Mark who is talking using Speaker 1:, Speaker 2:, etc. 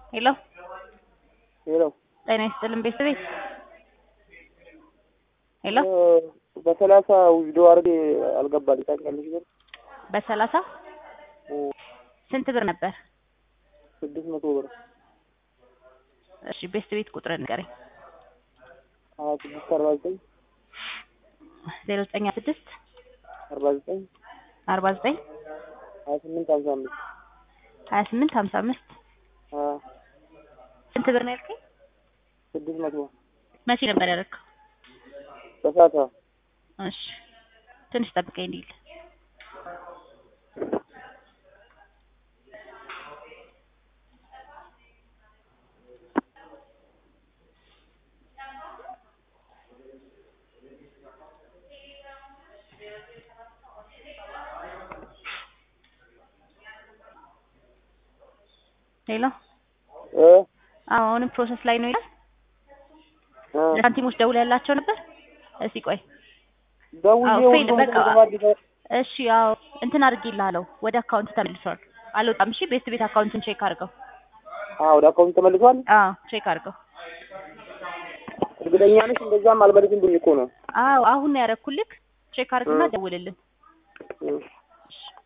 Speaker 1: ሄሎ
Speaker 2: ሄሎ
Speaker 1: ጤና ይስጥልን ቤተሰቤት ሄሎ
Speaker 2: በሰላሳ ውዝዶ አድርጌ አልገባልኝ ታውቂያለሽ ግን
Speaker 1: በሰላሳ ስንት ብር ነበር?
Speaker 2: ስድስት መቶ ብር
Speaker 1: እሺ ቤስት ቤት ቁጥር ንገረኝ።
Speaker 2: ሀያ ስድስት አርባ ዘጠኝ
Speaker 1: ዜሮ ዘጠኝ ስድስት
Speaker 2: አርባ ዘጠኝ
Speaker 1: አርባ ዘጠኝ
Speaker 2: ሀያ ስምንት ሀምሳ አምስት
Speaker 1: ሀያ ስምንት ሀምሳ አምስት ስንት ብር ነው ያልከኝ?
Speaker 2: ስድስት መቶ
Speaker 1: መቼ ነበር ያደረግከው?
Speaker 2: በሰላሳ
Speaker 1: እሺ ትንሽ ጠብቀኝ እንዲል ሄሎ
Speaker 2: እ
Speaker 1: አዎ አሁንም ፕሮሰስ ላይ ነው ይላል።
Speaker 2: እ
Speaker 1: ለሳንቲሞች ደውል ያላቸው ነበር። እስቲ ቆይ
Speaker 2: ደውዬ
Speaker 1: አዎ ፌል
Speaker 2: ሁሉም
Speaker 1: በቃ
Speaker 2: ተደባድበ
Speaker 1: እሺ አዎ እንትን አድርጌልሃለሁ ወደ አካውንት ተመልሷል። አልወጣም። እሺ ቤስት ቤት አካውንትን ቼክ አድርገው።
Speaker 2: አዎ ወደ አካውንት ተመልሷል።
Speaker 1: አዎ ቼክ አድርገው።
Speaker 2: እርግጠኛ ነሽ? እንደዛም አልመልስም ብኝ እኮ ነው።
Speaker 1: አዎ አሁን ነው ያደረኩልክ። ቼክ አድርግና ደውልልን።
Speaker 2: እ